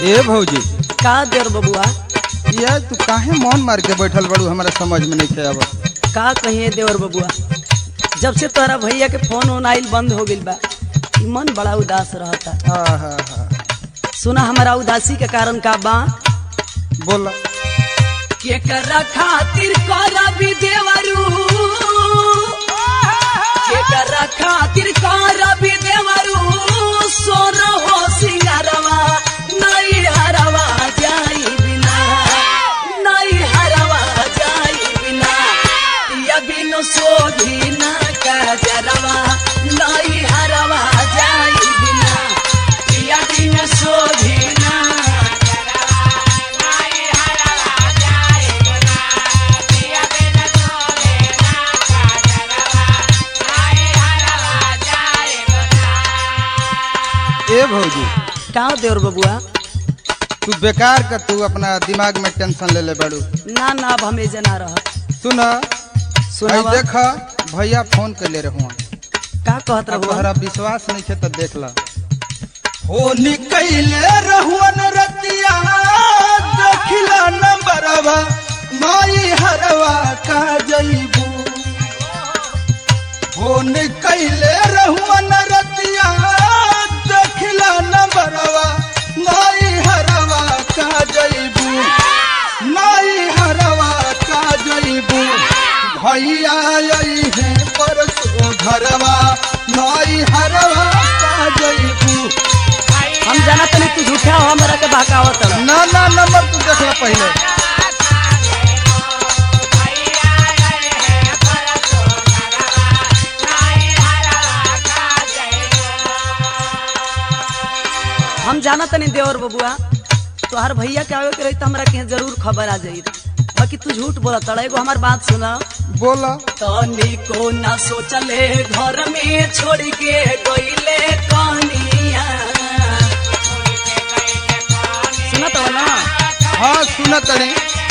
ए भौजी का देर बबुआ ये तू काहे मौन मार के बैठल बड़ू हमारा समझ में नहीं खे अब का कहिए देवर बबुआ जब से तोहरा भैया के फोन ओन आइल बंद हो गइल बा ई मन बड़ा उदास रहता हाँ हाँ हाँ सुना हमारा उदासी के कारण का बा बोला केकरा खातिर करबी देवरू केकरा खातिर करबी देवरू सोन हो सिंगारवा नहीं हरवा जाई बिना नहीं हरवा जाई बिना या बिनु सोधी ना काजरवा नहीं हरवा जाई बिना या बिनु सोधी ना ए भौजी का देवर बबुआ तू बेकार का तू अपना दिमाग में टेंशन ले ले बड़ू ना ना अब हमें जना रह सुन सुनावा देख भैया फोन कर ले रहुआ का कहत अब रहुआ तोहरा विश्वास नहीं है तो देख ला फोन कैले रहुअन रतिया देखला नंबरवा माई हरवा का जईबू फोन कैले रहुअन रतिया देखला नंबरवा माई हरवा का जईबू माई हरवा का जईबू भैया आई है परसों घरवा माई हरवा का जईबू हम जाना तनी तू झूठा हो हमरा के बहकावत रह ना ना नंबर तू देख ला पहले हम जाना तनी देवर बबुआ तोहर भैया के आवे के रही तो हमरा के जरूर खबर आ जाई बाकी तू झूठ बोला तड़ा एगो हमार बात सुना बोला तनी को ना सोचले घर में छोड़ के गईले कनिया सुना तो ना हाँ सुन तड़ी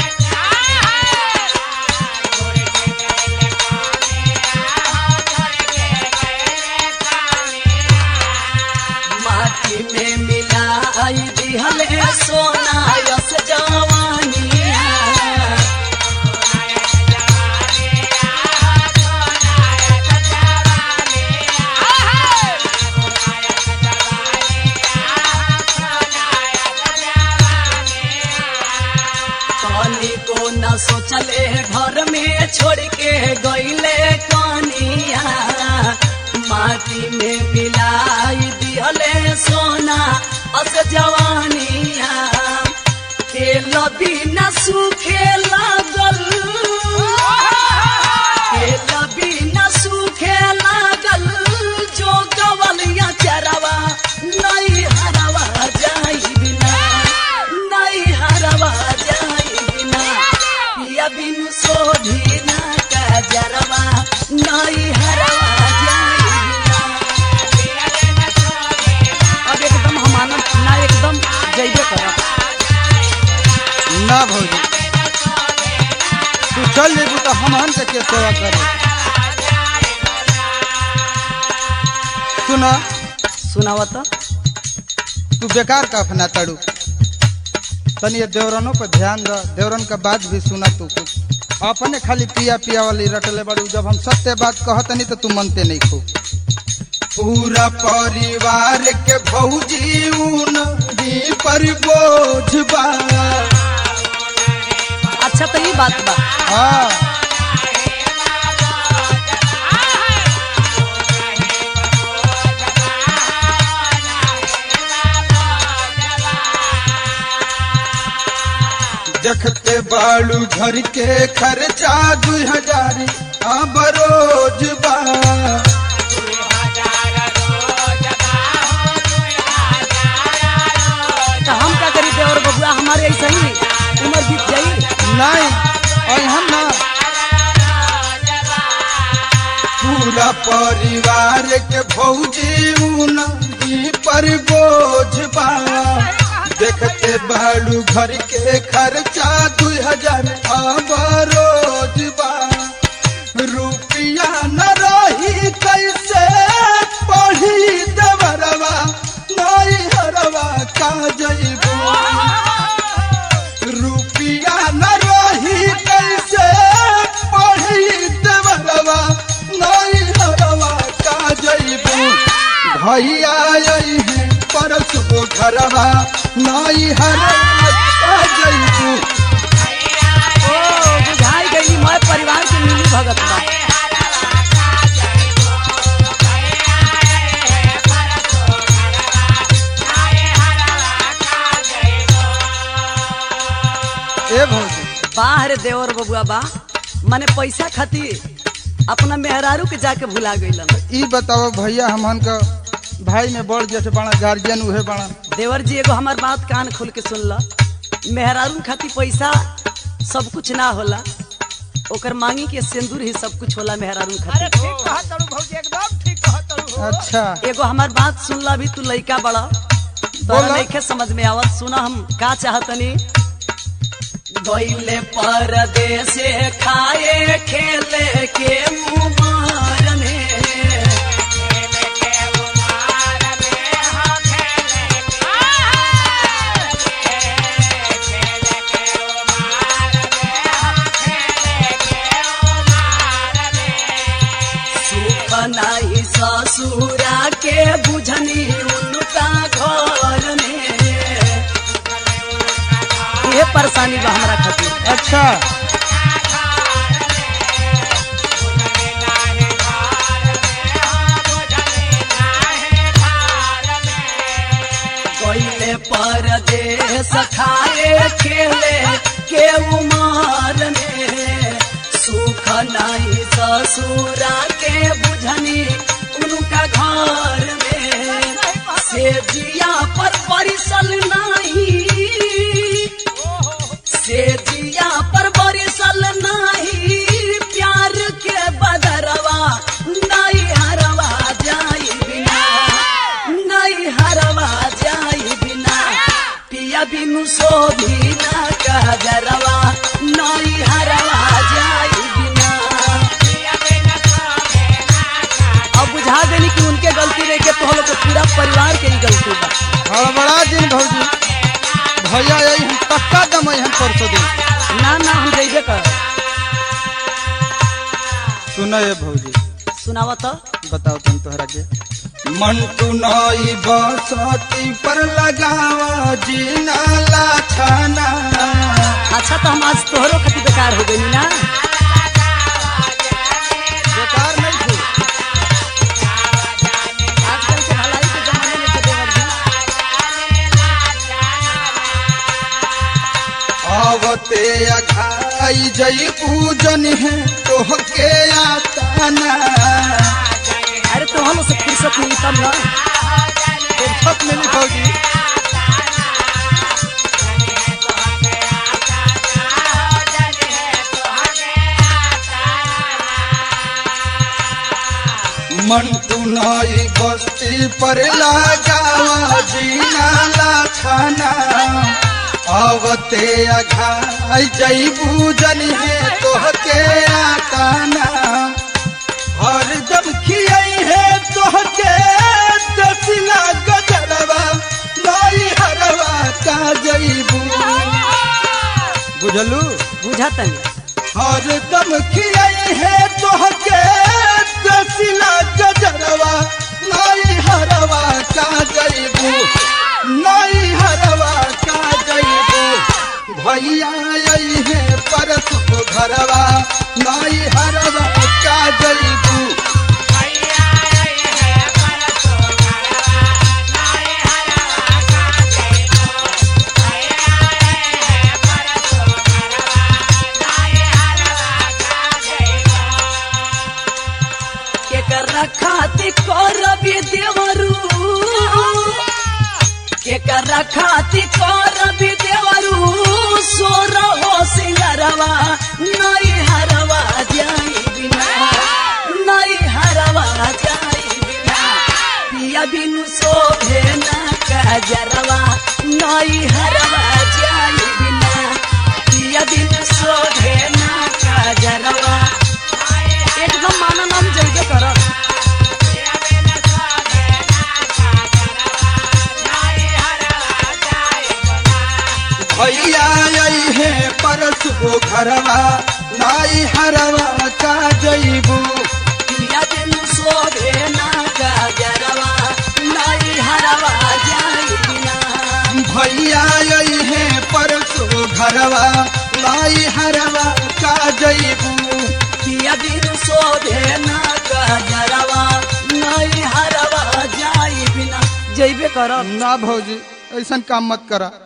माटी में मिलाई दिहले सोना यस जवानिया कनी को न सोचले घर में छोड़ के गईले कनिया माटी में मिलाई दिहले सोना अस जवानिया तेल बिना सूखे लागल तेल बिना सूखे लागल जो गवलिया चरवा नहीं हरवा जाई बिना नहीं हरवा जाई बिना पिया बिनु सोधी ना का जरवा नहीं हरवा जाई बिना अब एकदम हमारा ना एकदम जइबे करब ना भौजी तू चल जेबू तो हमहन के के सेवा करे सुना सुनावा तो तू बेकार का अपना तड़ू तनी ये देवरनों पर ध्यान द देवरन का बात भी सुना तू कुछ अपने खाली पिया पिया वाली रटले बड़ू जब हम सत्य बात कहतनी तो तू मनते नहीं खू पूरा परिवार के भौजी ऊन ही पर बोझ बा अच्छा तो ये बात बा हाँ देखते बालू घर के खर्चा दू हजार अब रोज बा तो हम क्या करी देवर बबुआ हमारे ऐसा ही उम्र बीत जाई नहीं और हम ना पूरा परिवार के भौजी उनही पर बोझ बा देखते बालू घर के खर्चा दू हजार अब रोज बा रुपया न रही कैसे पढ़ी देवरवा नहीं हरवा का जइबू भैया आई है परस को घरवा नाई हर जईबू ओ बुझाई गई मैं परिवार के मिली भगत बा ए भौजी बाहर देवर बबुआ बा माने पैसा खातिर अपना मेहरारू के जाके भुला गइलन ई बताओ भैया हमन का भाई में बड़ जेठ बड़ा गार्जियन उहे बड़ा देवर जी एगो हमार बात कान खोल के सुन ल मेहरारू खातिर पैसा सब कुछ ना होला ओकर मांगी के सिंदूर ही सब कुछ होला मेहरारू अरे खातिर ठीक कहा तड़ू भौजी एकदम ठीक कहा तड़ू हो अच्छा एगो हमार बात सुन ला भी तू लइका बड़ा तोरा बोला। नइखे समझ में आवत सुना हम का चाहतनी गइले परदेसे खाए खेले के मुमारने सुख नाही ससुरा के बुझनी उनका घर में ये परेशानी बा हमरा खातिर अच्छा गइले परदेस खाए खेले के उमर में सुख नहीं ससुरा के बुझनी उनका घर में से जिया पर परिसल नहीं से जिया पर परिसल नहीं प्यार के बदरवा नहीं हरवा जाई बिना नहीं हरवा जाई बिना पिया बिनु शोभी ना कहरवा नहीं हरवा जाई बिना अब बुझा देनी कि उनके गलती रह के तो हम लोग के पूरा परिवार के ही गलती बा हड़बड़ा दिन भौजी भैया आई हम पक्का दम आई हम परसों दिन ना ना हम जइबे कर सुनो ये भौजी सुनावा तो बताओ तुम तोहरा के मंटू नई बसती पर लगावा जीना लाछाना अच्छा तो हम आज तोहरो खातिर बेकार हो गई ना बेकार नहीं थी आजकल के भलाई के जमाने में तो देवर जी आवते अघाई जई पूजन है तोहके आताना अरे तो हम से फुर्सत नहीं तब ना फुर्सत मिली भौजी मंटू नई बस्ती पर लगावा जीना लाछाना आवते अघाई जई पूजन है तोहके आताना हर दम खियाई है तोहके दसिला गजरवा नाई हरवा का जईबू बुझलू बुझा तनी हर दम खियाई है तोहके दसिला गजरवा नाई हरवा का जईबू नाई हरवा का जईबू भैया आई है परस को घरवा नाई हरवा का जईबू के कर खाती करबी देवरू के कर खाती करबी देवरू सोर हो सिंगरवा नई हरवा जाई बिना नई हरवा जाई बिना पिया बिनु शोभे ना काजरवा नई हरवा जाई बिना पिया बिनु शोभे ना काजरवा एकदम माना नाम जइबे करब भैया आई है परस को घरवा नाई हरवा का जईबू पिया बिनु शोभे ना काजरवा घरवा लाई हरवा का जईबू पिया दिन शोभे ना गजरवा नहीं हरवा जाई बिना जइबे करब ना भौजी ऐसन काम मत करा